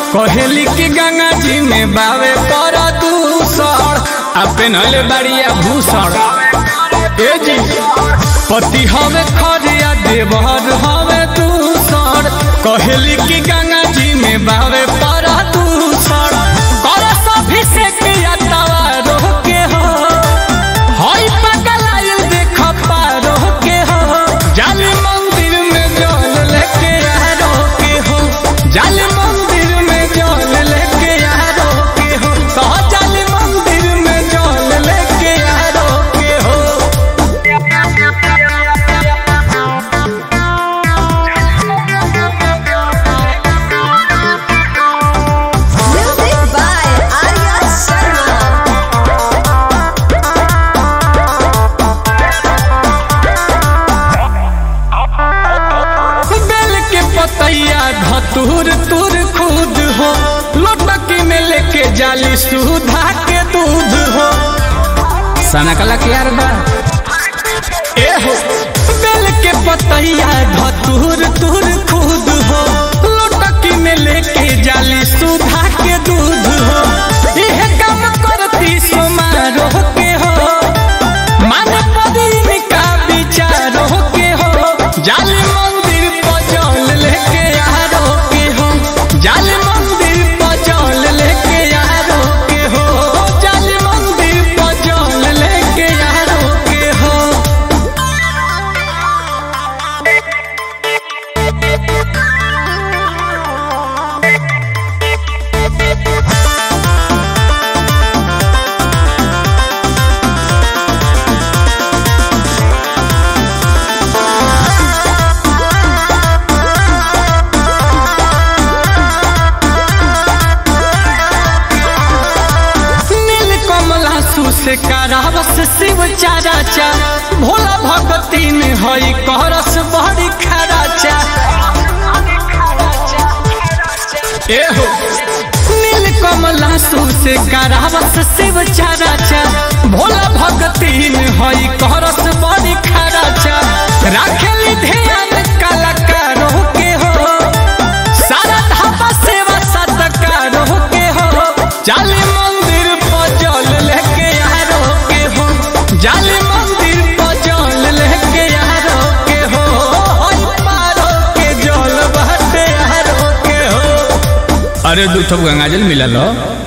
कहेली कि गंगा जी में बावे पर दूसर आ पेनहले बाड़िया भूषण ए जी पति हवे खरिया देवर हवे दूसर कहेली कि गंगा जी में बावे पर दूसर कर सभी से किया तवा रोके हो हई पगलाइल देख पारो के हो जाली मंदिर में जल लेके यारो के हो जाली मंदिर में जल लेके यारो के हो तो जाली मंदिर में जल लेके यारो के हो Music by Arya Sharma. बेल के पतैया धतूर तुर खुद हो लोटकी में लेके जाली सुधा के दूध हो सना कला के यार बा ए हो बेल के पतैया धतूर तुर खुद हो लोटकी में लेके जाली सुधा के दूध हो यह काम करती समारोह के हो मन पदीन का विचारो के हो जाल मंदिर पजल लेके यारो के हो जाल मंदिर पजल लेके यारो के हो जाल मंदिर पजल लेके यारो के हो नील कमला से करावस शिव चाराचा भोला भगती में हई करस बड़ी खराचा ए हो नील कमला से करावस शिव चाराचा भोला भगती में हई करस बड़ी खराचा राखेली ध्यान कलाकारों के हो सारा धापा सेवा सत्कारों के हो जाली मंदिर पर जल लेके यारो के हो जाली मंदिर पर जल लेके यारो के हो होई पारो के जल बहते यारो के हो अरे दू ठो गंगाजल मिला लो